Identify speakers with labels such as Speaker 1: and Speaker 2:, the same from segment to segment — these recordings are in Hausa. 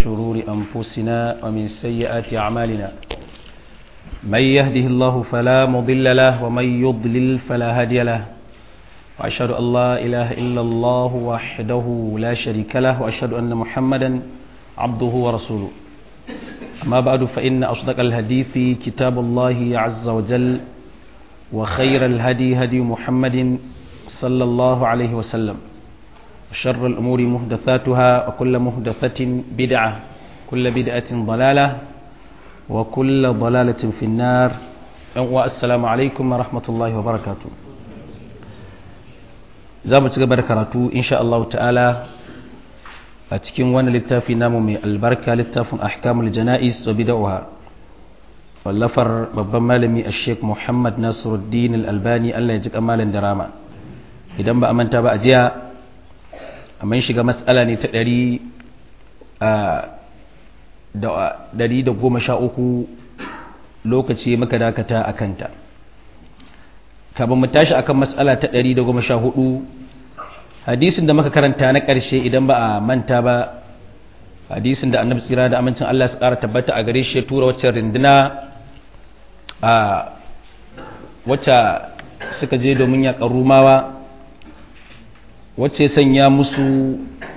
Speaker 1: شرور أنفسنا ومن سيئات أعمالنا من يهده الله فلا مضل له ومن يضلل فلا هادي له وأشهد أن لا إله إلا الله وحده لا شريك له وأشهد أن محمدا عبده ورسوله أما بعد فإن أصدق الحديث كتاب الله عز وجل وخير الهدي هدي محمد صلى الله عليه وسلم وشر الأمور مهدثاتها وكل مهدثة بدعة كل بدعة ضلالة وكل ضلالة في النار والسلام عليكم ورحمة الله وبركاته زامت قبر كراتو إن شاء الله تعالى أتكين وانا للتافي نامو من البركة للتاف أحكام الجنائز وبدعها واللفر babban malami a sheik muhammad nasiruddin al-albani allah ya ji kamalin darama idan ba a manta ba a jiya amma shiga matsala ne ta ɗari da goma sha uku lokaci muka dakata a kanta kafin mu tashi akan matsala ta ɗari da goma sha hudu hadisin da muka karanta na ƙarshe idan ba a manta ba hadisin da annabi tsira da amincin Allah su ƙara tabbata a gare shi ya tura wacce rinduna a wacce suka je domin yaƙar rumawa wacce sanya musu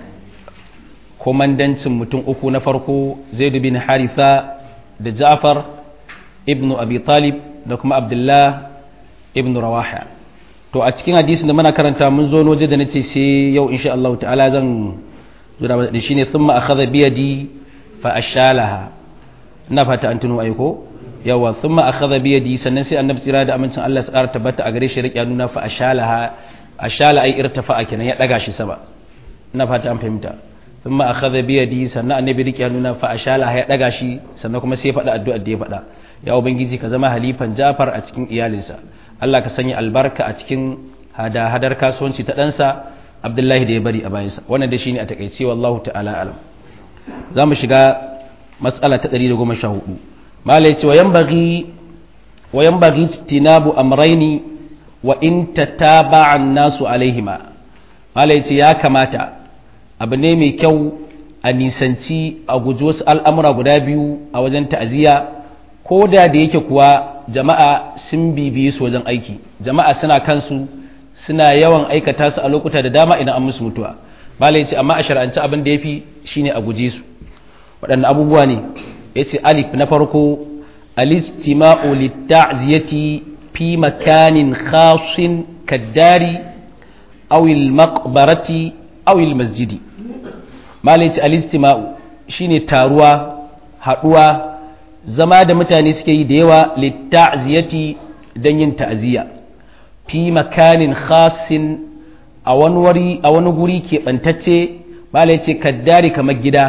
Speaker 1: komandancin mutum uku na farko zaidu bin haritha da ja'far ibn abi talib da kuma abdullah ibn rawaha to a cikin hadisin da muna karanta mun zo waje da nace sai yau insha Allah ta'ala zan zura da shine thumma akhadha bi yadi fa ashalaha ina fata an tuno aiko yawa thumma akhadha bi yadi sannan sai annabi tsira da amincin Allah ya tsara tabbata a gare shi rike nuna fa ashalaha ashala ai irtafa kenan ya daga shi sama ina fata an fahimta thumma akhadha bi yadi sannan annabi rike nuna fa ashala ya daga shi sannan kuma sai ya faɗa addu'ar da ya faɗa ya ubangiji ka zama halifan Jafar a cikin iyalinsa Allah ka sanya albarka a cikin hada hadar kasuwanci ta ɗansa Abdullahi da ya bari a bayansa wannan da shine a takaice wallahu ta'ala alam za mu shiga matsala ta 114 mala yace wa yanbaghi wa yanbaghi tinabu amrayni wa in tataba'an nasu alaihima malai ce ya kamata abu ne mai kyau a nisanci a guji wasu al'amura guda biyu a wajen ta'aziyya ko da da yake kuwa jama'a sun bibiye su wajen aiki jama'a suna kansu suna yawan aikata su a lokuta da dama idan an musu mutuwa malai ce amma a shar'anci abin da ya fi shine a guje su waɗannan abubuwa ne ya ce alif na farko alistima'u litta'ziyati في مكان خاص كالدار أو المقبرة أو المسجد ما ليت الاستماع شيني تاروا haɗuwa zama da mutane suke yi da yawa litta'ziyati don yin ta'aziyya fi makanin khasin a wani wuri a wani guri keɓantacce malai ce kaddari kamar gida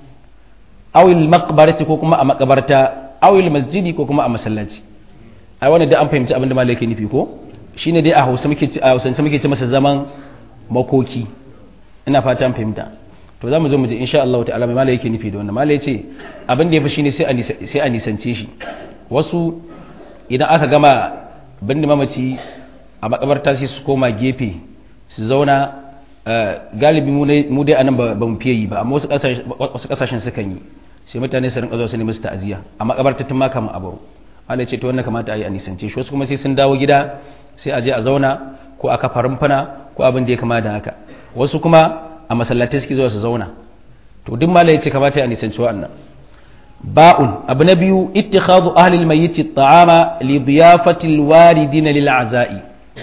Speaker 1: awil maqbarati ko kuma a makabarta awil masjidi ko kuma a masallaci ai wannan da an fahimci abin da malai ke nufi ko shine dai a Hausa muke a Hausance muke ce masa zaman makoki ina fata an fahimta to zamu zo mu ji insha Allah ta'ala mai malai yake nufi da wannan malai ce abin da yafi shine sai a sai a nisance shi wasu idan aka gama binne mamaci a makabarta sai su koma gefe su zauna galibi mu dai anan ba mu fiye yi ba amma wasu kasashen sukan yi sai mutane su rinka zuwa su nemi su ta'aziya a makabarta tun ma kamar abu Allah ce to wannan kamata a yi a nisance shi wasu kuma sai sun dawo gida sai a je a zauna ko a kafa rumfana ko abin da ya kama da haka wasu kuma a masallatai suke zuwa su zauna to duk malai ya ce kamata a nisanci wa'annan ba'un abu na biyu ittikhadu ahli al-mayyit at-ta'ama li diyafati al-waridin lil aza'i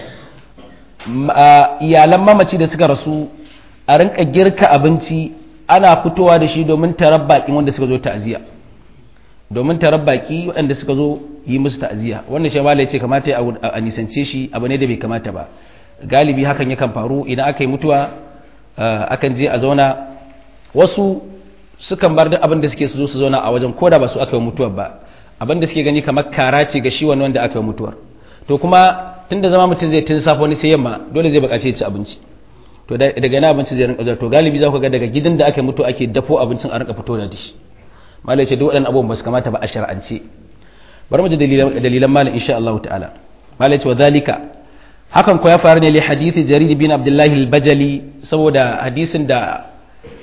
Speaker 1: iyalan mamaci da suka rasu a rinka girka abinci ana fitowa da shi domin tarabbakin wanda suka zo ta'aziya domin tarar baki waɗanda suka zo yi musu ta'aziyya wannan shi malai ce kamata a nisance shi abu ne da bai kamata ba galibi hakan yakan faru idan aka yi mutuwa akan je a zauna wasu sukan bar duk abin da suke su zo su zauna a wajen koda ba su aka yi mutuwar ba abin da suke gani kamar kara ce ga shi wani wanda aka yi mutuwar to kuma tun da zama mutum zai tun safa wani sai yamma dole zai buƙaci ci abinci to daga na abinci zai rinka zuwa to galibi za ku ga daga gidan da aka yi mutuwa ake dafo abincin a rinka fito da shi malai ce duk waɗannan abubuwan ba su kamata ba a shar'ance bari mu ji dalilan malam insha Allah ta'ala malai ce wa zalika hakan ko ya faru ne li hadithi jarir bin abdullahi al-bajali saboda hadisin da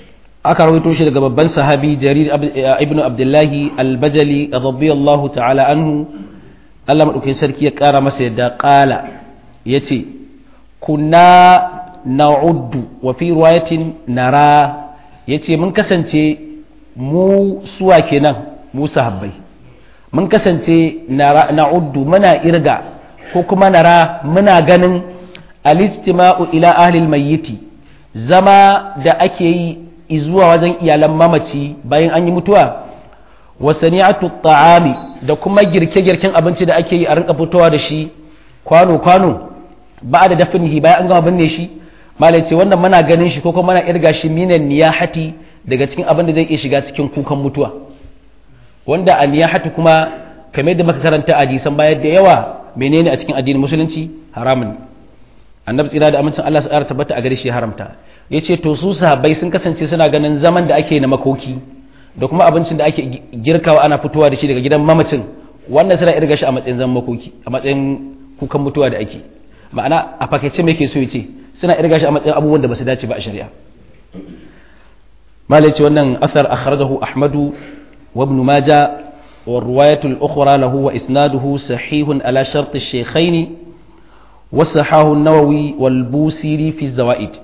Speaker 1: aka rawaito shi daga babban sahabi jarir ibn abdullahi al-bajali radiyallahu ta'ala anhu Allah madaukakin sarki ya kara masa yadda qala yace kunna na'uddu wa fi riwayatin nara yace mun kasance mu suwa kenan mu sahabbai mun kasance na'uddu muna irga ko kuma nara muna ganin al-istima'u ila ahli al-mayyiti zama da ake yi zuwa wajen iyalan mamaci bayan an yi mutuwa wa sani'atu ta'ami da kuma girke-girken abinci da ake yi a rinka fitowa da shi kwano-kwano ba da dafinihi bayan an gama binne shi malai ce wannan muna ganin shi ko kuma muna irga shi minan niyahati daga cikin abin da zai iya shiga cikin kukan mutuwa wanda a niyahati kuma kamar da muka karanta a hadisan baya da yawa menene a cikin addinin musulunci haramun annabi tsira da amincin Allah su ƙara tabbata a gare shi haramta ya ce to su sahabbai sun kasance suna ganin zaman da ake na makoki da kuma abincin da ake girkawa ana fitowa da shi daga gidan mamacin wannan suna irga shi a matsayin zaman makoki a matsayin kukan mutuwa da ake ma'ana a fakaice me ke so ya ce suna irga shi a matsayin abubuwan da ba su dace ba a shari'a malai ce wannan asar akhrajahu ahmadu wa ibn majah wa riwayatul ukhra lahu wa isnaduhu sahihun ala shart ash-shaykhaini وصحاه النووي والبوسيري في الزوائد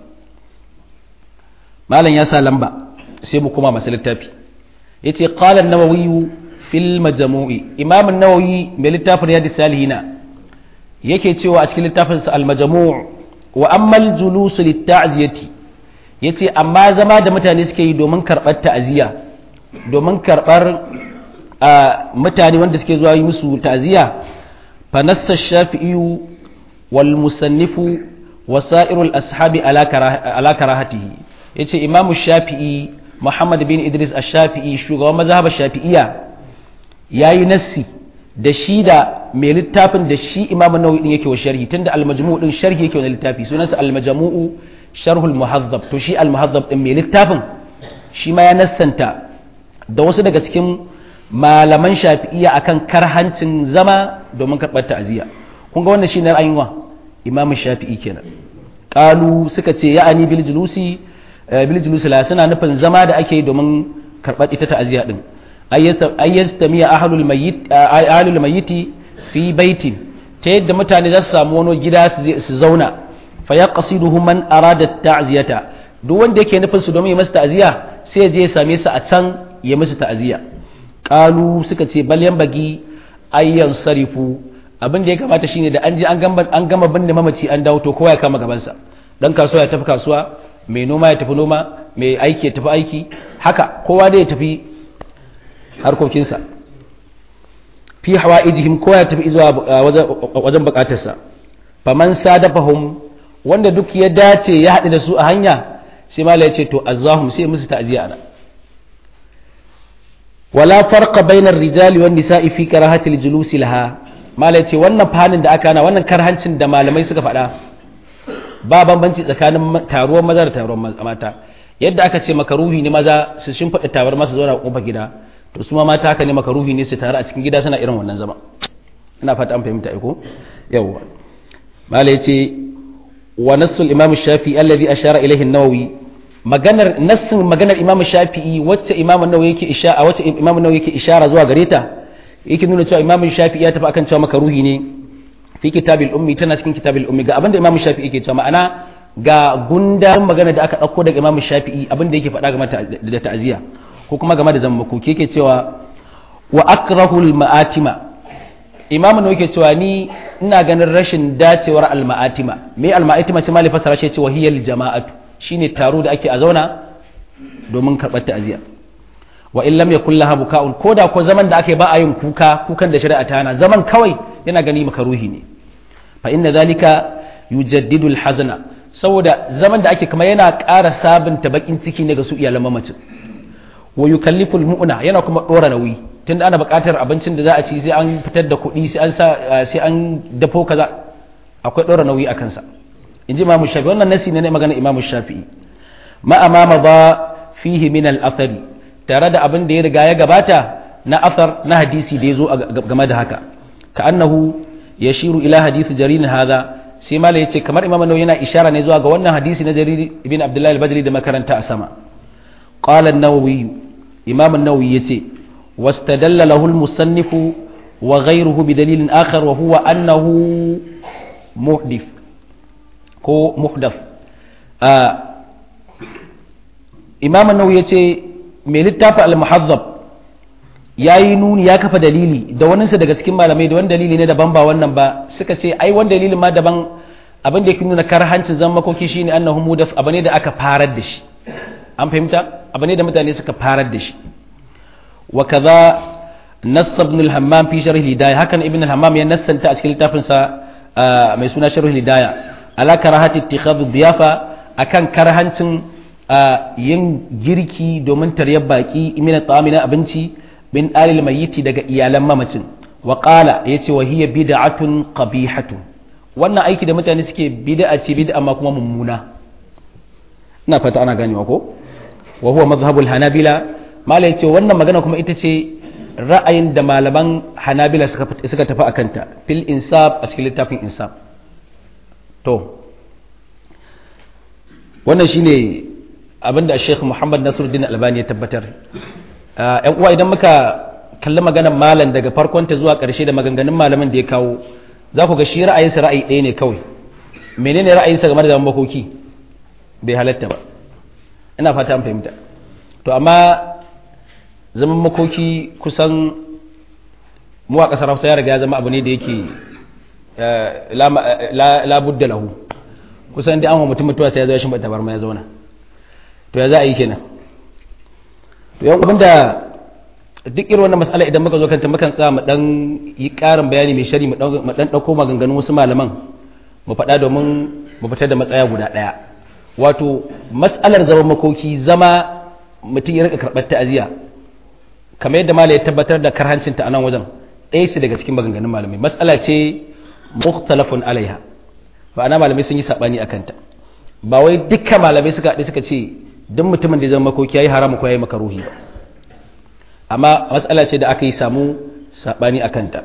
Speaker 1: مالا يا لمبا سيبو كما مسألة تابي يتي قال النووي في المجموع إمام النووي من littafin رياض السالهين yake cewa a cikin littafinsa al-majmu' wa ammal julus lit-ta'ziyati yace amma zama da mutane suke yi domin karbar ta'ziya domin karbar mutane wanda suke zuwa yi musu ta'ziya fa nassa shafi'i والمصنف وسائر الأصحاب على كراهته yace imamu shafi'i muhammad bin idris ash-shafi'i shugaban mazhabar shafi'iyya yayi nassi da shi da mai littafin da shi imamu nawawi din yake wa sharhi tunda al-majmu' din sharhi yake wa littafi sunansa al-majmu'u sharhul muhazzab to shi al-muhazzab din mai littafin shi ma ya nassanta da wasu daga cikin malaman shafi'iyya akan karhancin zama domin karɓar ta'aziyya kun ga wannan shine ra'ayin wa imamu shafi'i kenan qalu suka ce ya'ani bil julusi bil julusi la suna nufin zama da ake domin karɓar ita ta'aziyya din ayyastamiya ahlul mayyit ahlul mayyiti fi baitin ta yadda mutane za su samu wani gida su zauna fa yaqsiduhu man arada ta'ziyata duk wanda yake nufin su domin ya masa ta'aziyya sai je ya same su a can ya musu ta'aziyya qalu suka ce bal bagi ayyan sarifu abin da ya kamata shine da an je an gama binne mamaci an dawo to kowa ya kama gabansa dan kasuwa ya tafi kasuwa mai noma ya tafi noma mai aiki ya tafi aiki haka kowa dai ya tafi harkokinsa fi hawa ijihim kowa ya tafi zuwa wajen bukatarsa faman sadafahum wanda duk ya dace ya haɗu da su a hanya sai mala ya ce to azahum sai musu ta'ziya ana wala farqa bainar rijali wan nisa'i fi karahatil julusi laha malai ce wannan fanin da aka na wannan karhancin da malamai suka faɗa ba bambanci tsakanin taruwar maza da taruwar mata yadda aka ce makaruhi ne maza su shimfiɗa tawar masu zauna a ƙofar gida to su ma mata haka ne makaruhi ne su taru a cikin gida suna irin wannan zama ina fata an fahimta ko yawwa malai ce wa nassul imam shafi alladhi ashara ilayhi an-nawawi maganar nassin maganar imam shafi'i wacce imam an-nawawi yake ishara wacce imam an-nawawi yake ishara zuwa gare ta yake nuna cewa imam shafi'i ya tafi akan cewa makaruhi ne fi kitabil ummi tana cikin kitabil ummi ga abinda imam shafi'i yake cewa ma'ana ga gundarin magana da aka dauko daga imam shafi'i abinda yake faɗa game da ta'aziya ko kuma game da zammako yake cewa wa akrahul ma'atima imam ne yake cewa ni ina ganin rashin dacewar al ma'atima me al ma'atima sai mali fasara shi ce wahiyal jama'atu shine taro da ake a zauna domin karɓar ta'aziya wa in lam yakul laha buka'un koda ko zaman da aka yi ba a yin kuka kukan da shari'a ta hana zaman kawai yana gani makaruhi ne fa inna zalika yujaddidu al-hazana saboda zaman da ake kamar yana ƙara sabunta bakin ciki ne ga su iyalan mamacin wa yukallifu al-mu'na yana kuma dora nauyi tunda ana buƙatar abincin da za a ci sai an fitar da kuɗi sai an sa sai an dafo kaza akwai dora nauyi a kansa inji imamu shafi'i wannan nasi ne magana imamu shafi'i ma amama ba fihi min al-athari tare da abin da ya riga ya gabata na asar na hadisi da ya zo game da haka ka annahu ya shiru ila hadisi jarir hada sai mala yace kamar imam nawawi yana ishara ne zuwa ga wannan hadisi na jarir ibn abdullahi al-badri da makaranta a sama qala an-nawawi imam an-nawawi yace wastadalla lahu al-musannifu wa ghayruhu bi dalilin akhar wa huwa annahu muhdith ko muhdath imam an-nawawi yace mai littafi al-muhazzab yayi nuni ya kafa dalili da waninsa daga cikin malamai da wani dalili ne daban ba wannan ba suka ce ai wani dalilin ma daban abin da yake nuna karhancin zan makoki shine annahu mudaf abu ne da aka farar da shi an fahimta abu ne da mutane suka farar da shi wa kaza nass ibn al-hammam fi sharh al-hidayah hakan ibn al-hammam ya nassanta a cikin littafin sa mai suna sharh al-hidayah ala karahati ittikhadhu diyafa akan karhancin yin girki domin taryar baki min at-ta'ami na abinci bin alil mayyiti daga iyalan mamacin wa qala yace wa hiya bid'atun qabihatun wannan aiki da mutane suke bid'a ce bid'a amma kuma mummuna ina fata ana ganewa ko wa huwa madhhabul hanabila mala yace wannan magana kuma ita ce ra'ayin da malaman hanabila suka suka tafi akan ta fil insaf a cikin littafin insaf to wannan shine abinda Sheikh Muhammad Nasiruddin Albani ya tabbatar yan uwa idan muka kalli maganar malam daga farkon ta zuwa ƙarshe da maganganun malamin da ya kawo za ku ga shi ra'ayinsa ra'ayi ɗaya ne kawai menene ra'ayinsa game da zaman makoki bai halatta ba ina fata an fahimta to amma zaman makoki kusan mu a ƙasar hausa ya riga ya zama abu ne da yake labudda lahu kusan da an wa mutum mutuwa sai ya zo ya shimba tabarma ya zauna to ya za a yi kenan to yan abinda duk irin wannan mas'ala idan muka zo kanta mukan tsaya mu dan yi ƙarin bayani mai shari mu dan dauko maganganun wasu malaman mu faɗa domin mu fitar da matsaya guda ɗaya wato mas'alar zaman makoki zama mutum ya rika karɓar ta'aziya kamar yadda malai ya tabbatar da karhancinta a nan wajen ɗaya ce daga cikin maganganun malamai mas'ala ce mukhtalafun alaiha ba ana malamai sun yi sabani akan ta ba wai dukkan malamai suka haɗu suka ce duk mutumin da ya zama makoki yayi haramu ko yayi makaruhi ba amma matsala ce da aka yi samu saɓani a kanta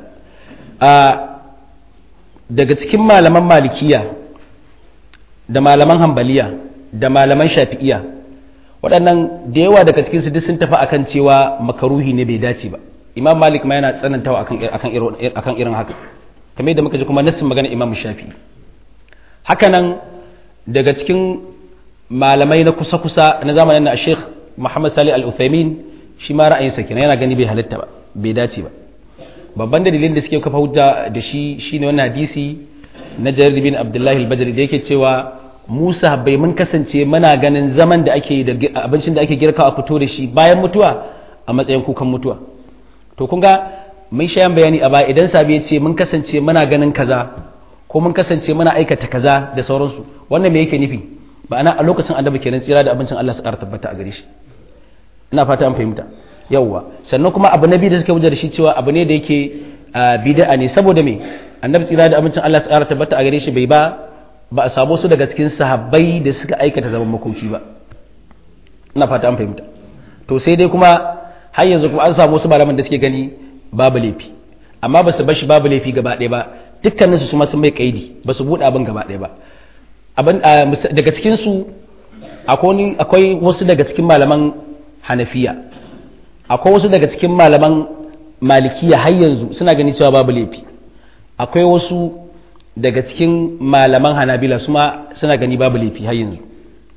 Speaker 1: daga cikin malaman malikiya da malaman hambaliya da malaman shafi'iya waɗannan da yawa daga cikinsu duk sun tafi akan cewa makaruhi ne bai dace ba imam malik ma yana tsanantawa akan irin haka kamar yadda muka ji kuma nassin magana imam shafi'i hakanan daga cikin malamai na kusa-kusa na zamanin na sheikh muhammad salih al-uthaymin shi ma ra'ayinsa kenan yana gani bai halitta ba bai dace ba babban dalilin da suke kafa hujja da shi shine wannan hadisi na jarir bin abdullahi al-badri da yake cewa musa bai mun kasance muna ganin zaman da ake da abincin da ake girka a fito da shi bayan mutuwa a matsayin kukan mutuwa to kun ga mun shayan bayani a baya idan sabi ya ce mun kasance muna ganin kaza ko mun kasance muna aikata kaza da sauransu wannan me yake nufi ma'ana a lokacin annabi kenan tsira da abincin Allah su ƙara tabbata a gare shi ina fata an fahimta yawwa sannan kuma abu na biyu da suka wuce da shi cewa abu ne da yake bid'a ne saboda me annabi tsira da abincin Allah su ƙara tabbata a gare shi bai ba ba a samu su daga cikin sahabbai da suka aikata zaman makoki ba ina fata an fahimta to sai dai kuma har yanzu kuma an samu su malaman da suke gani babu laifi amma ba su bashi babu laifi gaba ɗaya ba dukkanin su kuma sun mai kaidi ba su buɗe abin gaba ɗaya ba abin daga cikin su akwai wasu daga cikin malaman hanafiya akwai wasu daga cikin malaman malikiya har yanzu suna gani cewa babu laifi akwai wasu daga cikin malaman hanabila suma suna gani babu laifi har yanzu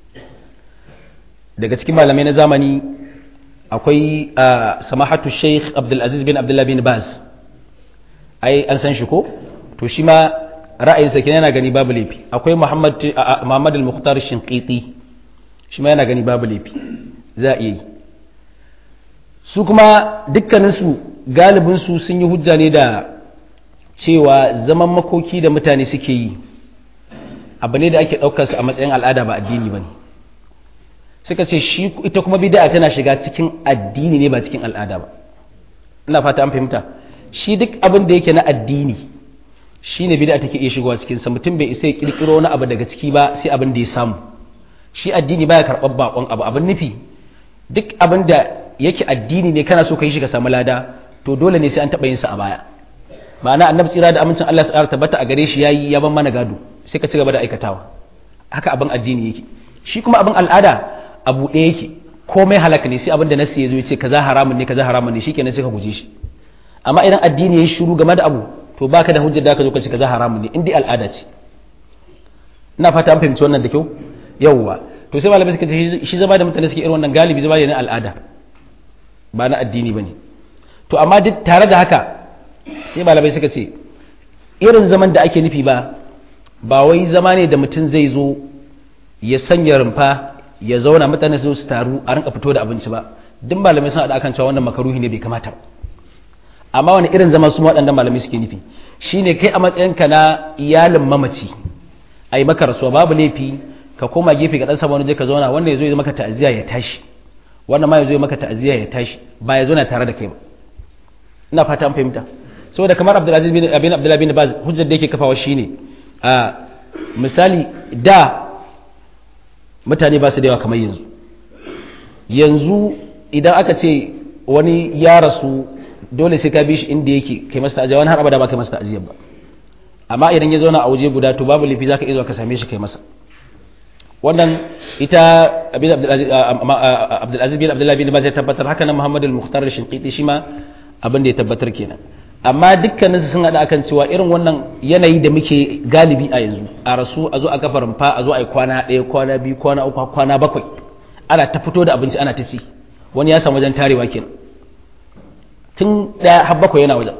Speaker 1: daga cikin malamai na zamani akwai samahatu sheikh abdulaziz bin abdullah bin baz ai an san shi ko to shi ma ra'ayinsa kenan yana gani babu laifi akwai muhammad muhammad al-mukhtar shinqiti shi ma yana gani babu laifi za a iya yi su kuma dukkaninsu galibinsu sun yi hujja ne da cewa zaman makoki da mutane suke yi abu ne da ake ɗaukarsu a matsayin al'ada ba addini ba ne suka ce shi ita kuma bid'a tana shiga cikin addini ne ba cikin al'ada ba ina fata an fahimta shi duk abin da yake na addini shi ne bid'a take iya shigowa cikin sa mutum bai isa ya kirkiro wani abu daga ciki ba sai abin da ya samu shi addini baya karɓar bakon abu abin nufi duk abin da yake addini ne kana so ka yi shi ka samu lada to dole ne sai an taɓa yin sa a baya ma'ana annabi tsira da amincin Allah ya tabbata a gare shi yayi ya ban mana gado sai ka ci gaba da aikatawa haka abin addini yake shi kuma abin al'ada abu ɗaya yake komai halaka ne sai abin da nasi ya zo ya ce kaza haramun ne kaza haramun ne shikenan sai ka guje shi amma idan addini ya yi shiru game da abu to baka da hujjar da ka zo ka ce kaza haramun ne in dai al'ada ce ina fata an fahimci wannan da kyau yawwa to sai malamai suka ce shi zama da mutane suke irin wannan galibi zama ne na al'ada ba na addini bane to amma duk tare da haka sai malamai suka ce irin zaman da ake nufi ba ba wai zama ne da mutum zai zo ya sanya rumfa ya zauna mutane su taru a rinka fito da abinci ba duk malamai sun haɗa akan cewa wannan makaruhi ne bai kamata ba amma wani irin zama su waɗannan malamai suke nufi shine kai a matsayinka na iyalin mamaci a yi maka rasuwa babu laifi ka koma gefe ka ɗan sama wani je ka zauna wannan ya zo ya maka ta'aziyya ya tashi wannan ma ya zo ya maka ta'aziyya ya tashi ba ya zo na tare da kai ba ina fata an fahimta saboda kamar abdulaziz bin abin abdullahi bin baz hujjar da yake kafawa shine a misali da mutane ba su da yawa kamar yanzu yanzu idan aka ce wani ya rasu dole sai ka bi shi inda yake kai masa ta'aziyya wani har abada ba kai masa ta'aziyya ba amma idan ya zauna a waje guda to babu laifi zaka iya zuwa ka same shi kai masa wannan ita abin abdulaziz bin abdullahi bin baz ya tabbatar haka nan muhammad al-mukhtar al-shinqiti shi ma abin da ya tabbatar kenan amma dukkanin su sun hada akan cewa irin wannan yanayi da muke galibi a yanzu a rasu a zo a kafa rumfa a zo a yi kwana ɗaya kwana biyu kwana uku kwana bakwai ana ta fito da abinci ana ta ci wani ya samu wajen tarewa kenan tun ɗaya har bakwai yana wajen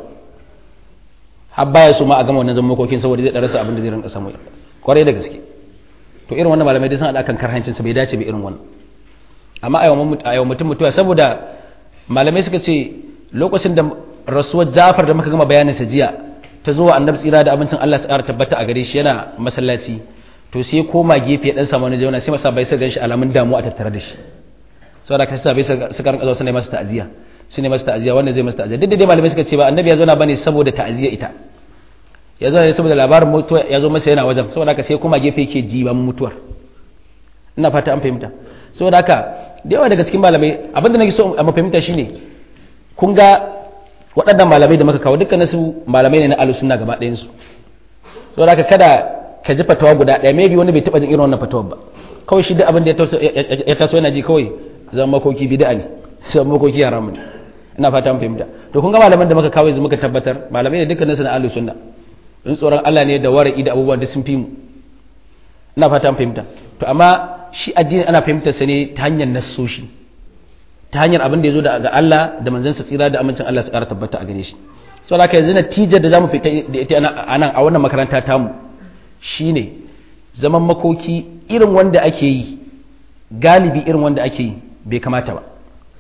Speaker 1: har baya so ma a gama wannan zaman makokin saboda zai ɗarasa abin da zai rinka samu kwarai da gaske to irin wannan malamai dai sun hada kan karhancin sa bai dace ba irin wannan amma a yau mutum mutuwa saboda malamai suka ce lokacin da rasuwar Jafar da muka gama bayanin sa jiya ta zo annabi tsira da abincin Allah ta tabbata a gare shi yana masallaci to sai koma gefe dan samu wani jauna sai masa bai sai ganshi alamun damuwa a tattare da shi saboda ka sa bai suka rinka zuwa suna masa ta'aziya su ne masa ta'aziya wannan zai masa ta'aziya duk da dai malamai suka ce ba annabi ya zo na bane saboda ta'aziya ita ya zo ne saboda labarin mutuwa ya zo masa yana wajen saboda haka sai koma gefe yake jiban mutuwar ina fata an fahimta saboda haka da yawa daga cikin malamai abinda nake so a mafahimta shine kun ga waɗannan malamai da muka kawo dukkan su malamai ne na ahlus sunna gaba ɗayan su saboda haka kada ka ji fatawa guda ɗaya maybe wani bai taɓa jin irin wannan fatawar ba kawai shi da abin da ya taso yana ji kawai zama makoki bid'a ne zama makoki haram ne ina fata an fahimta to kun ga malaman da muka kawo yanzu muka tabbatar malamai ne dukkan su na ahlus sunna in tsoron Allah ne da wara'i da abubuwan da sun fi mu ina fata an fahimta to amma shi addini ana fahimtar sa ne ta hanyar nassoshi ta hanyar abin da ya zo daga Allah da manzansa tsira da amincin Allah su ƙara tabbata a gare shi so haka yanzu natijar da zamu fita da ita a nan a wannan makaranta tamu shine zaman makoki irin wanda ake yi galibi irin wanda ake yi bai kamata ba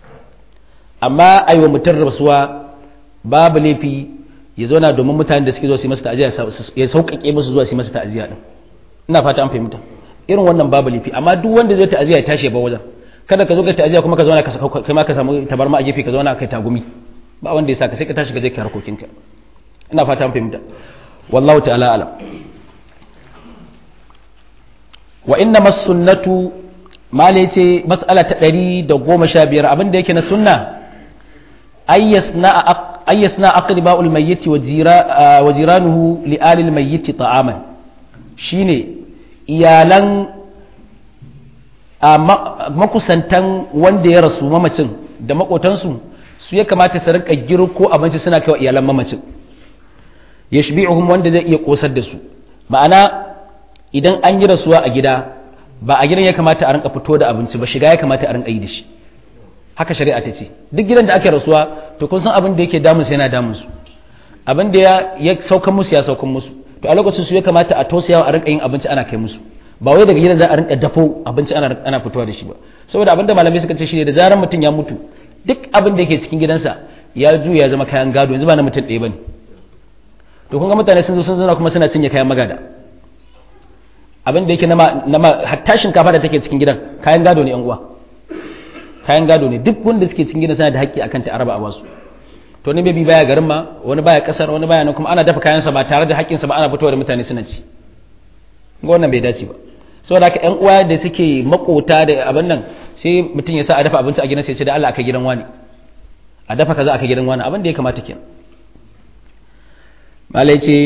Speaker 1: amma aiwa mutum rasuwa babu laifi ya zauna domin mutanen da suke zuwa su yi masa ta'aziyya ya sauƙaƙe musu zuwa su yi masa ta'aziyya din ina fata an fahimta irin wannan babu laifi amma duk wanda zai ta'aziyya ya tashi ya bar wajen kada ka zo ka ta'aziyya kuma ka zauna kai ma ka samu tabarma a gefe ka zauna kai tagumi ba wanda ya saka sai ka tashi ka je ka harkokinka ina fata an fahimta wallahu ta'ala alam wa inna masunnatu mala yace mas'ala ta 115 abin da yake na sunna ayyasna ayyasna aqriba'ul mayyit wa jira wa jiranuhu li alil mayyit ta'aman shine iyalan makusantan wanda ya rasu mamacin da makotansu su ya kamata su rinka girko abinci suna kai wa iyalan mamacin yashbi'uhum wanda zai iya kosar da su ma'ana idan an yi rasuwa a gida ba a gidan ya kamata a rinka fito da abinci ba shiga ya kamata a rinka yi da shi haka shari'a ta ce duk gidan da ake rasuwa to kun san abin da yake damun su yana damun su abin da ya saukan musu ya saukan musu to a lokacin su ya kamata a tausayawa a rinka yin abinci ana kai musu ba wai daga gidan za a rinka dafo abinci ana ana fitowa da shi ba saboda abin da malamai suka ce shi ne da zarar mutum ya mutu duk abin da yake cikin gidansa ya juya ya zama kayan gado yanzu ba na mutum ɗaya bane to kun ga mutane sun zo sun zauna kuma suna cinye kayan magada abin da yake na hatta shinkafa da take cikin gidan kayan gado ne yan uwa kayan gado ne duk wanda suke cikin gidan suna da haƙƙi akan ta araba a wasu to ne maybe baya garin ma wani baya kasar wani baya nan kuma ana dafa kayansa ba tare da haƙƙinsa ba ana fitowa da mutane suna ci ga wannan bai dace ba saboda haka yan uwa da suke makota da abin nan sai mutum ya sa a dafa abinci a gidan sai ce da Allah aka gidan wani a dafa kaza aka gidan wani abin da ya kamata kenan malai ce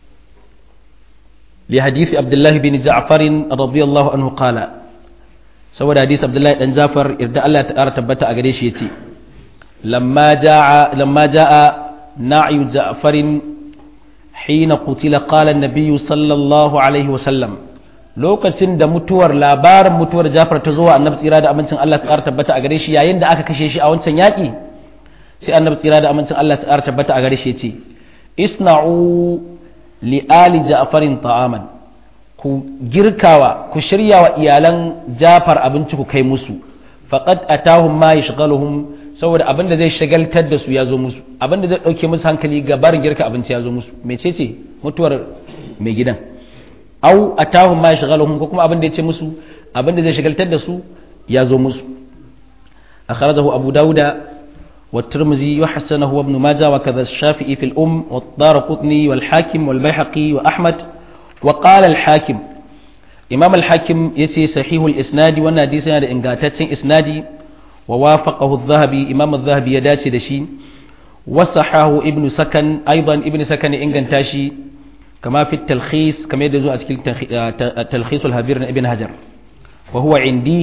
Speaker 1: لحديث عبد الله بن جعفر رضي الله عنه قال saboda hadisi abdullahi dan jafar irda Allah ta ƙara tabbata a gare shi yace lamma jaa lamma jaa na'yu ja'farin hina qutila qala an-nabiy sallallahu alaihi wa sallam lokacin da mutuwar labarin mutuwar Jafar ta zo wa annabi tsira da amincin Allah ta ƙara tabbata a gare shi yayin da aka kashe shi a wancan yaƙi sai annabi tsira da amincin Allah ta ƙara tabbata a gare shi yace isna'u li ali ja'farin ta'aman ku girkawa ku shirya wa iyalan Jafar abinci ku kai musu faqad atahum ma yashghaluhum saboda abin da zai shagaltar da su ya zo musu abin da zai dauke musu hankali ga barin girka abinci ya zo musu mecece mutuwar mai gidan au atahum ma yashghaluhum ko kuma abin da ya ce musu abin da zai shagaltar da su ya zo musu akhrajahu abu dauda والترمذي وحسنه وابن ماجه وكذا الشافعي في الأم والدارقطني والحاكم والبيحقي وأحمد وقال الحاكم إمام الحاكم يتي صحيح الإسناد والنادي سنة إنغاتاتين إسنادي ووافقه الذهبي إمام الذهبي يداتي دشي وصحاه ابن سكن أيضا ابن سكن إنغانتاشي كما في التلخيص كما يدزو أتكل تلخيص الهبير ابن هجر وهو عندي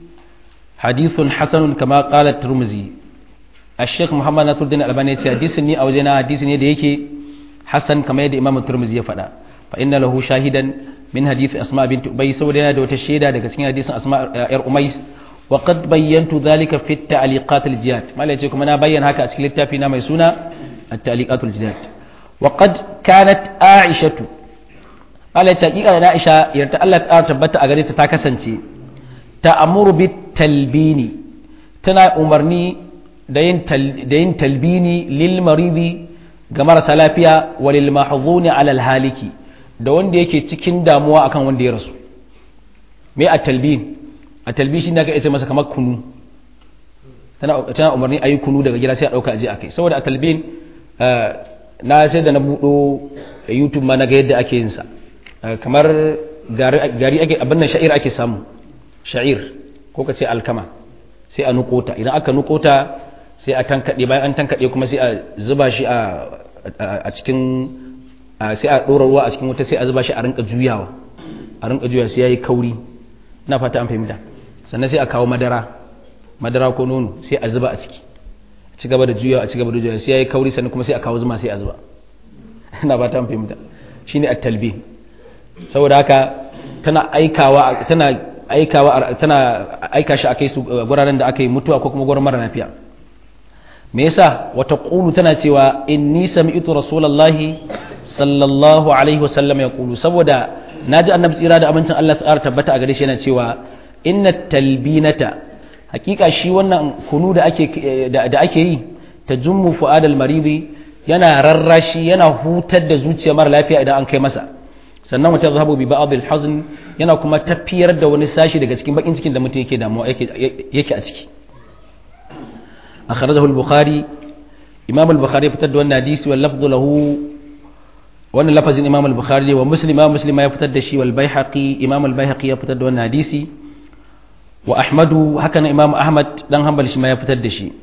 Speaker 1: حديث حسن كما قال الترمذي الشيخ محمد نصر الدين الألباني حديث ني أو زينا حديث ني ديكي حسن كما يد إمام الترمذي يفدا فإن له شاهدا من حديث أسماء بنت أبي سودنا دو تشيدا daga cikin hadisin Asma yar Umais وقد بينت ذلك في التعليقات الجياد ما لا يجيكم أنا بيان هكا أتكلم في نام يسونا التعليقات الجياد وقد كانت عائشة قال تحقيقا أنا عائشة يرتأ الله تعالى تبت أغريت تاكسنتي تأمر بالتلبين تنا أمرني da yin talbini lil maridi ga marasa lafiya wa lil mahzuni alal haliki da wanda yake cikin damuwa akan wanda ya rasu me a talbin a talbin shi ne aka ce masa kamar kunu tana umarni a yi kunu daga gida sai a ɗauka aje a kai saboda a talbin na sai da na buɗo youtube ma na ga yadda ake yin sa kamar gari ake abin nan sha'ir ake samu sha'ir ko ka ce alkama sai a nukota idan aka nukota sai a tankaɗe bayan an tankaɗe kuma sai a zuba shi a cikin sai a ɗora ruwa a cikin wuta sai a zuba shi a rinka juyawa a rinka juyawa sai ya yi kauri ina fata an fahimta sannan sai a kawo madara madara ko nono sai a zuba a ciki ci gaba da juyawa a ci gaba da juyawa sai ya yi kauri sannan kuma sai a kawo zuma sai a zuba ina fata an fahimta shine at-talbi saboda haka tana aikawa tana aikawa tana aika shi akai su guraren da aka yi mutuwa ko kuma gurin mara lafiya me yasa wata qulu tana cewa inni sami'tu rasulullahi sallallahu alaihi wasallam ya qulu saboda naji annabi tsira da amincin Allah tsara tabbata a gare shi yana cewa inna talbinata hakika shi wannan kunu da ake da ake yi tajummu fuadal maridi yana rarrashi yana hutar da zuciya mara lafiya idan an kai masa sannan wata zahabu bi ba'd al-hazn yana kuma tafiyar da wani sashi daga cikin bakin cikin da mutum yake damuwa yake a ciki akhrajahu al-bukhari imam al-bukhari fitar da wannan hadisi wal lafdhu lahu wannan lafazin imam al-bukhari wa muslim imam muslim ya fitar da shi wal baihaqi imam al-baihaqi ya fitar da wannan hadisi wa ahmadu haka na imam ahmad dan hanbal shi ma ya fitar da shi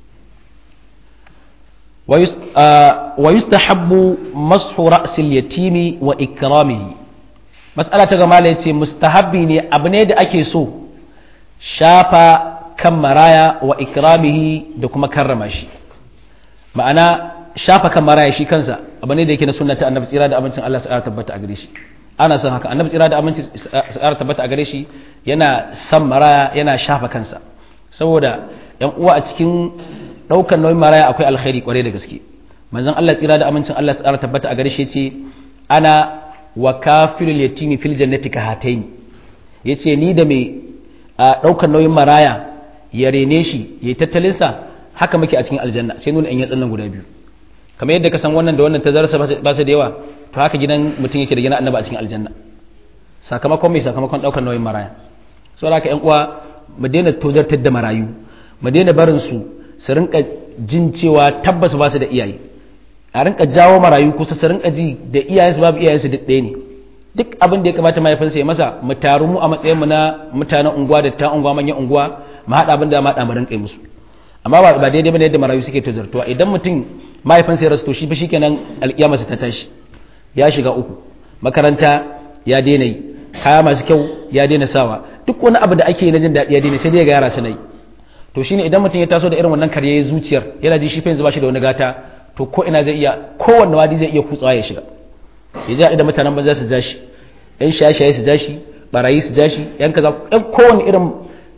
Speaker 1: ويستحب مسح رأس اليتيم وإكرامه مسألة تغمال يتي مستحبي ني أبني دا أكي سو شافا كم مرايا وإكرامه دكما كرماشي ma'ana shafa kan maraya shi kansa abu ne da yake na sunnata annabi tsira da amincin Allah tsara tabbata a gare shi ana son haka annabi tsira da amincin tsara tabbata a gare shi yana san maraya yana shafa kansa saboda yan uwa a cikin ɗaukar nauyin maraya akwai alkhairi kwarai da gaske manzon Allah tsira da amincin Allah tsara tabbata a gare shi ce ana wa kafirul yatimi fil jannati ka hataini yace ni da mai ɗaukar nauyin maraya ya rene shi ya tattalin sa haka muke a cikin aljanna sai nuna in yatsan nan guda biyu kamar yadda ka san wannan da wannan tazarsa ba su da yawa to haka gidan mutum yake da gina annaba a cikin aljanna sakamakon mai sakamakon ɗaukar nauyin maraya saboda haka ƴan uwa mu daina tozartar da marayu mu daina barin su su rinka jin cewa tabbas ba su da iyaye a rinka jawo marayu kusa su rinka ji da iyayensu babu iyayensu duk ɗaya ne duk abin da ya kamata mahaifinsa ya masa mu taru mu a matsayin mu na mutanen unguwa da ta unguwa manyan unguwa mu haɗa abin da ma mu rinka yi musu amma ba ba daidai bane yadda marayu suke tozartuwa idan mutum mahaifinsa ya rasu to shi fa shikenan alƙiyama ta tashi ya shiga uku makaranta ya daina yi kaya masu kyau ya daina sawa duk wani abu da ake na jin daɗi ya daina sai dai ga yara suna yi to shine idan mutum ya taso da irin wannan karye zuciyar yana ji shi fa yanzu ba shi da wani gata to ko ina zai iya kowanne wadi zai iya kutsawa ya shiga ya ji da mutanen banza su ja shi yan shaye-shaye su ja shi barayi su ja shi yan kaza yan kowanne irin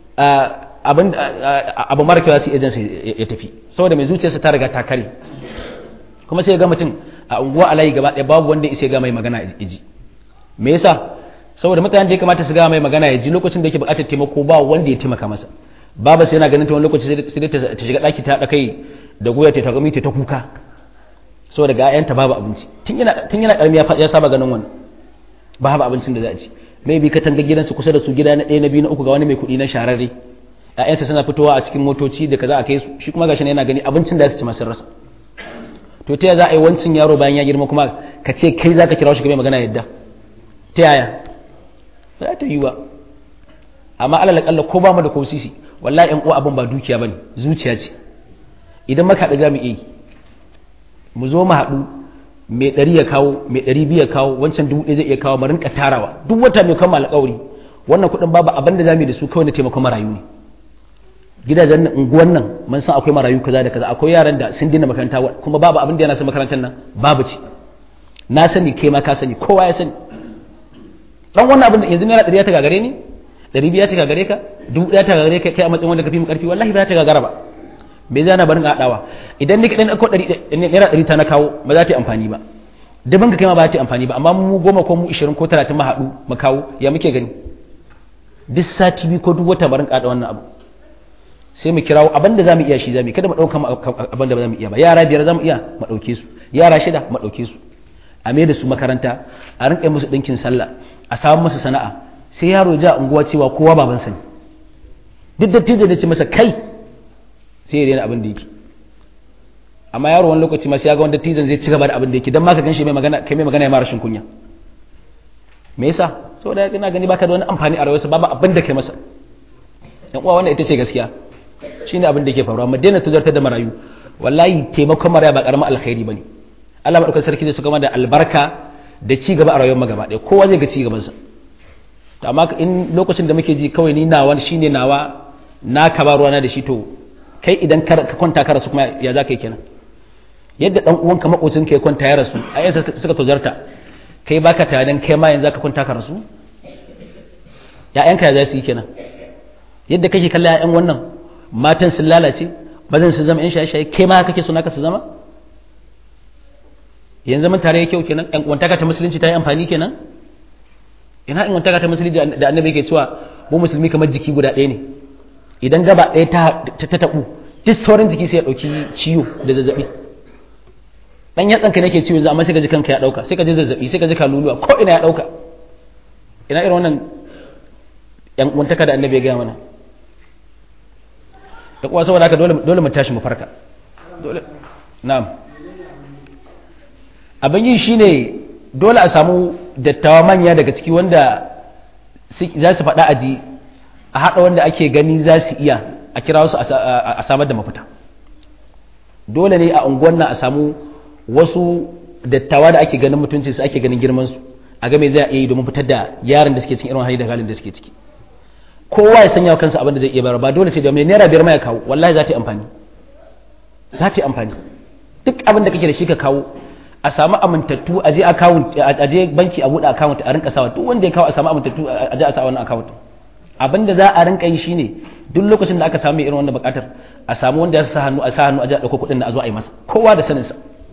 Speaker 1: abin abu mara kyau su ejansa ya tafi saboda mai zuciyarsa ta riga ta kare kuma sai ga mutum a unguwa alayi gaba ɗaya babu wanda ya ga mai magana ya ji me yasa saboda mutanen da ya kamata su ga mai magana ya ji lokacin da yake buƙatar taimako ba wanda ya taimaka masa baba sai yana ganin ta wani lokaci sai dai ta shiga ɗaki ta haɗa kai da goya ta gami ta kuka saboda ga ƴaƴanta babu abinci tun yana tun yana ƙarami ya saba ganin wannan babu abincin da za a ci maybe ka tanga gidansu kusa da su gida na ɗaya na biyu na uku ga wani mai kuɗi na shararre ƴaƴansa suna fitowa a cikin motoci da kaza a kai su shi kuma gashi yana gani abincin da su ci masu rasa to ta za a yi wancin yaro bayan ya girma kuma ka ce kai za ka kira shi ka mai magana yadda ta yaya ba za ta yi ba amma alal kalla ko ba mu da ko sisi wallahi ƴan uwa abin ba dukiya bane zuciya ce idan maka haɗu za mu iya mu zo mu haɗu mai ɗari ya kawo mai ɗari biyu ya kawo wancan dubu ɗaya zai iya kawo mu rinka tarawa duk wata mai kama alƙawari wannan kuɗin babu abin da za mu yi da su kawai na taimakon marayu ne gidajen unguwan nan mun san akwai marayu kaza da kaza akwai yaran da sun dina makaranta kuma babu abin da yana son makarantar nan babu ce na sani kai ma ka sani kowa ya sani dan wannan abin da yanzu naira ɗari ya ta gagare ni ɗari biya ta gagare ka dubu ɗaya ta gagare ka kai a matsayin wanda ka fi mu ƙarfi wallahi ba ta gagara ba bai zana barin haɗawa idan ni kaɗai na ɗauko naira ɗari ta na kawo ba za ta yi amfani ba daban ka kai ma ba za ta yi amfani ba amma mu goma ko mu ishirin ko talatin ma haɗu mu kawo ya muke gani duk sati biyu ko duk wata barin haɗa wannan abu sai mu kirawo abin da za mu iya shi za mu kada mu ɗauka abin da ba za mu iya ba yara biyar za mu iya mu ɗauke su yara shida mu ɗauke su a mai da su makaranta a rinƙa musu ɗinkin sallah a samu musu sana'a sai yaro ja unguwa cewa kowa babansa ne duk da tijo da ce masa kai sai ya daina abin da yake amma yaro wani lokaci ma sai ya ga wanda tijon zai ci gaba da abin da yake dan ma ka ganshi mai magana kai mai magana ya mara rashin kunya me yasa saboda ina gani baka da wani amfani a rayuwarsa babu abin da kai masa yan uwa wannan ita ce gaskiya shine abin da yake faruwa mu daina tuzartar da marayu wallahi taimakon maraya ba karamin alkhairi bane Allah madaukakin sarki zai saka da albarka da ci gaba a rayuwar magaba ɗaya kowa zai ga ci gaban sa amma in lokacin da muke ji kawai ni nawa shine nawa na ka ba ruwana da shi to kai idan ka kwanta ka rasu kuma ya za ka yi kenan yadda dan uwanka makocin ka ya kwanta ya rasu a yansa suka tozarta kai baka tunanin kai ma yanzu ka kwanta ka rasu ya'yanka ya za su yi kenan yadda kake kalla ya'yan wannan matan sun lalace bazan su zama yan shaye-shaye kai ma kake so naka su zama yanzu mun tare kyau kenan yan uwantaka ta musulunci ta yi amfani kenan ina in uwantaka ta musulunci da annabi yake cewa mu musulmi kamar jiki guda ɗaya ne idan gaba ɗaya ta taɓu duk sauran jiki sai ya ɗauki ciwo da zazzaɓi ɗan yatsanka nake ciwo yanzu amma sai ka ji kanka ya ɗauka sai ka ji zazzaɓi sai ka ji kaluluwa ko ina ya ɗauka ina irin wannan yan uwantaka da annabi ya gaya mana da kuwa saboda haka dole mu tashi mu farka dole na'am abin yi shine dole a samu dattawa manya daga ciki wanda za su faɗa aji a haɗa wanda ake gani za su iya a kira wasu a samar da mafita dole ne a unguwan nan a samu wasu dattawa da ake ganin mutunci su ake ganin girman su a game za a iya yi domin fitar da yaran da suke cikin irin hali da halin da suke ciki kowa ya sanya wa kansa abin da zai iya bayar ba dole sai da mai naira biyar ma ya kawo wallahi za ta yi amfani za ta yi amfani duk abin da kake da shi ka kawo a samu amintattu a je account a je banki a buɗe account a rinka sawa duk wanda ya kawo a samu amintattu a je a sa wannan account abin da za a rinka yi shine duk lokacin da aka samu irin wannan buƙatar a samu wanda ya sa hannu a sa hannu a je a ɗauko kuɗin da a zo a yi masa kowa da saninsa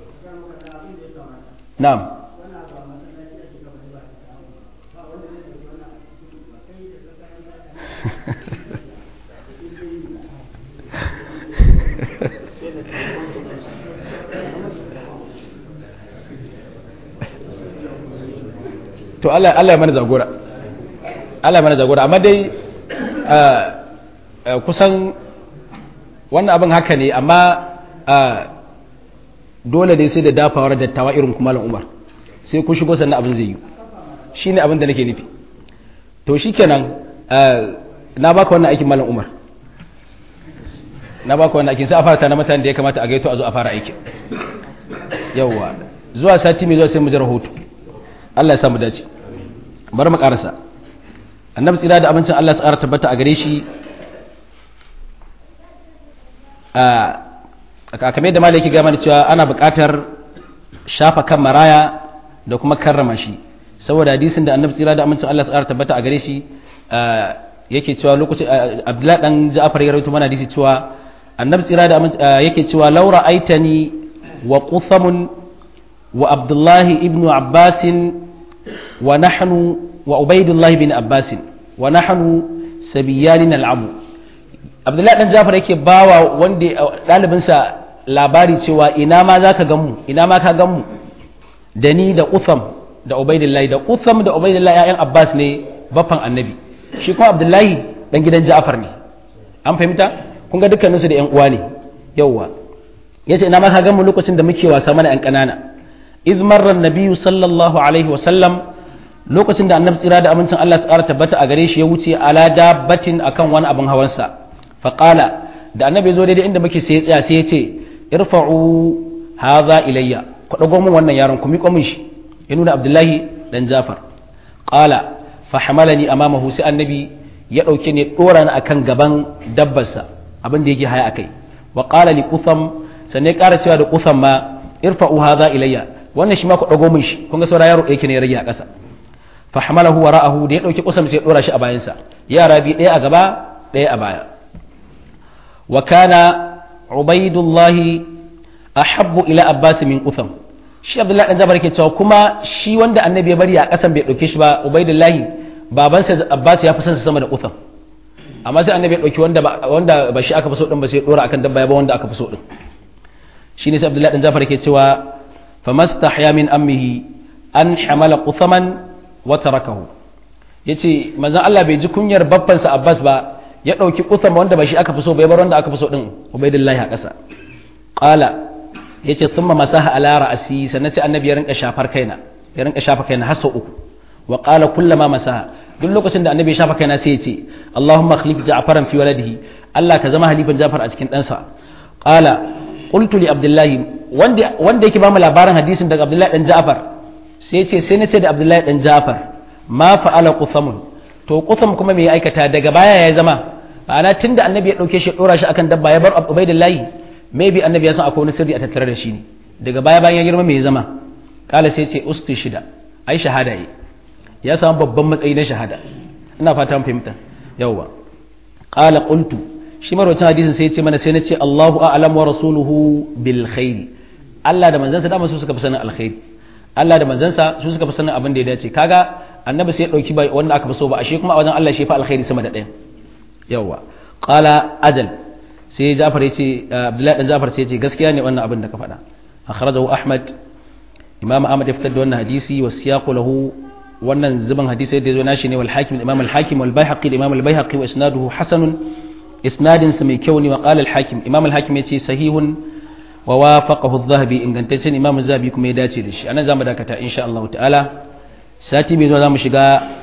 Speaker 1: na'am to Allah Allah ya mana jagora Allah ya mana jagora amma dai kusan wannan abin haka ne amma dole dai sai da dafawar dattawa irin kuma Umar sai ku shigo sannan abin zai yi shine abin da nake nufi to shikenan na baka wannan aikin malam Umar na baka wannan aikin sai a fara tana mutane da ya kamata a gaito a zo a fara aikin yawwa zuwa sati mai zuwa sai mu ji rahoto Allah ya samu dace bari mu karasa annabi tsira da abincin Allah tsara tabbata a gare shi a kamar da malaki gama da cewa ana buƙatar shafa kan maraya da kuma karrama shi saboda hadisin da annabi tsira da amincin Allah tsara tabbata a gare shi yake cewa lokacin Abdullahi dan Ja'far ya rawaito mana hadisi cewa annabi tsira da amincin yake cewa laura aitani wa quthamun wa Abdullahi ibn Abbas wa nahnu wa Ubaidullah bin Abbas wa nahnu sabiyanin al'abu Abdullahi dan Ja'far yake bawa wanda ɗalibinsa labari cewa ina ma za ka gamu ina ma ka gamu da ni da Utham da Ubaidullahi da Utham da Ubaidullahi ‘ya'yan Abbas ne baffan annabi shi kuma Abdullahi dan gidan Ja'far ne an fahimta kun ga dukkaninsu da ‘yan uwa ne yauwa ya ce ina ma ka gamu lokacin da muke wasa mana ‘yan ƙanana iz marra nabiyyu sallallahu alaihi wa sallam lokacin da annabi tsira da amincin Allah tsara tabbata a gare shi ya wuce ala dabbatin akan wani abin hawansa faqala da annabi zo daidai inda muke sai tsaya sai ya ce irfa'u hadha ilayya ku dago mun wannan yaron ku miƙo min shi ya nuna abdullahi dan jafar qala fa hamalani amamahu sai annabi ya dauke ne dora ni akan gaban dabbarsa abin da yake haya akai wa qala li qutham sannan ya ƙara cewa da qutham ma irfa'u hadha ilayya wannan shi ma ku dago min shi kun ga saura yaro yake ne ya rage a ƙasa fa hamalahu wara'ahu da ya dauki qutham sai ya dora shi a bayansa yara bi ɗaya a gaba ɗaya a baya wa kana ubaidullahi ahabbu ila abbas min qutham shi abdullahi dan jabar yake cewa kuma shi wanda annabi ya bari a kasan bai dauke shi ba ubaidullahi babansa abbas ya fi son sa sama da qutham amma sai annabi ya dauki wanda ba wanda ba shi aka fi so din ba sai dora akan dabba ya ba wanda aka fi so din shine sai abdullahi dan jabar yake cewa famastahya min ammihi an hamala quthaman wa tarakahu yace manzon Allah bai ji kunyar babbansa abbas ba ya ɗauki kusan wanda ba shi aka fi so bai bar wanda aka fi so ɗin ubaidillahi a ƙasa ƙala ya ce sun masaha ala ra'asi sannan sai annabi ya rinka shafar kaina ya rinka shafa kaina har sau uku wa ƙala kullama masaha duk lokacin da annabi ya shafa kaina sai ya ce Allahumma khlif ja'faran fi waladihi Allah ka zama halifan Ja'far a cikin ɗansa ƙala qultu li Abdullahi wanda wanda yake ba mu labarin hadisin daga Abdullahi dan Ja'far sai ya ce sai na ce da Abdullahi dan Ja'far ma fa'ala quthamun to qutham kuma me ya aikata daga baya ya zama ma'ana tun da annabi ya ɗauke shi ɗora shi akan dabba ya bar ubaidillahi maybe annabi ya san akwai wani sirri a tattare da shi ne daga baya bayan ya girma mai zama kala sai ce usti shida ai shahada yi ya samu babban matsayi na shahada ina fata mun fahimta yawwa qala qultu shi marwacin hadisin sai ya ce mana sai na ce Allahu a'lam wa rasuluhu bil khairi Allah da manzansa dama su suka fi sanin alkhairi Allah da manzansa su suka fi sanin abin da ya dace kaga annabi sai ya dauki wanda aka fi so ba ashe kuma a wajen Allah shi fa alkhairi sama da ɗaya yawa qala ajal sai Ja'far yace Abdullahi dan Ja'far sai yace gaskiya ne wannan abin da ka faɗa akhrajahu Ahmad Imam Ahmad ya fitar da wannan hadisi wa siyaqu lahu wannan zuban hadisi da yazo nashi ne wal hakim Imam al hakim wal Baihaqi Imam al Baihaqi wa isnaduhu hasanun isnadin sa mai kyau ne wa qala al hakim Imam al hakim yace sahihun wa wafaqahu adh-dhahabi ingantaccen Imam az-Zahabi kuma ya dace da shi anan zamu dakata insha Allah ta'ala sati mai zuwa zamu shiga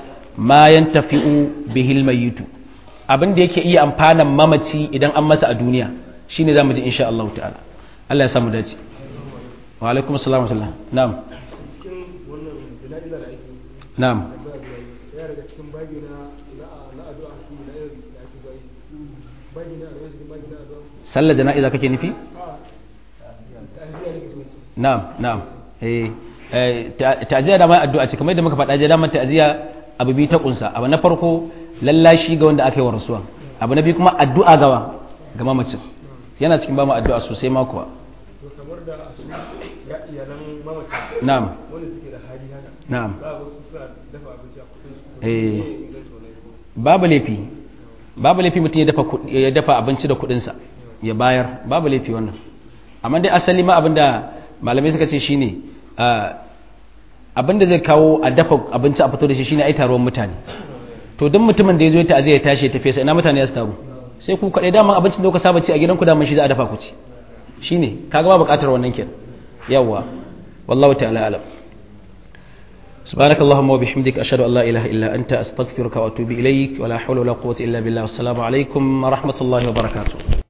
Speaker 1: ma yantafi'u bihil mayyitu abin da yake iya amfanan mamaci idan an masa a duniya shine zamu ji insha Allah ta'ala Allah ya samu dace wa alaikum assalam wa rahmatullah na'am na'am
Speaker 2: ya daga cikin babi na na addu'a shi na irin da ake bai babi na da cikin babi na addu'a
Speaker 1: sallar jana'iza kake nufi
Speaker 2: a ta'aziyya ne ke
Speaker 1: na'am na'am eh ta'aziyya da mai addu'a ce kamar yadda muka faɗa je da man ta'aziyya abu bi ta kunsa abu na farko lallashi ga wanda aka yi wa rasuwa abu na biyu kuma addu'a gawa ga mamacin yana cikin ba mu addu'a sosai ma kuwa
Speaker 2: to kamar da su ya iyalan mamaci
Speaker 1: na'am
Speaker 2: wanda suke da hali haka
Speaker 1: na'am
Speaker 2: za a wasu suna dafa abinci a kudin su
Speaker 1: Eh.
Speaker 2: ne inganci wannan ko
Speaker 1: babu laifi babu laifi mutum ya dafa kudi- ya dafa abinci da kudinsa ya bayar babu laifi wannan amma dai asali ma abinda malamai suka ce shine ah, abinda zai kawo a dafa abinci a fito da shi shine ai taruwan mutane to duk mutumin da ya zo ya ta'aziyya ya tashi ya tafi sai ina mutane ya su taru sai ku kaɗai daman abincin da kuka saba ci a gidanku daman shi za a dafa ku ci shine kaga ba buƙatar wannan kenan yawwa wallahu ta'ala alam سبحانك اللهم وبحمدك أشهد أن لا إله إلا أنت أستغفرك وأتوب إليك ولا حول ولا قوة إلا بالله والسلام عليكم ورحمة الله وبركاته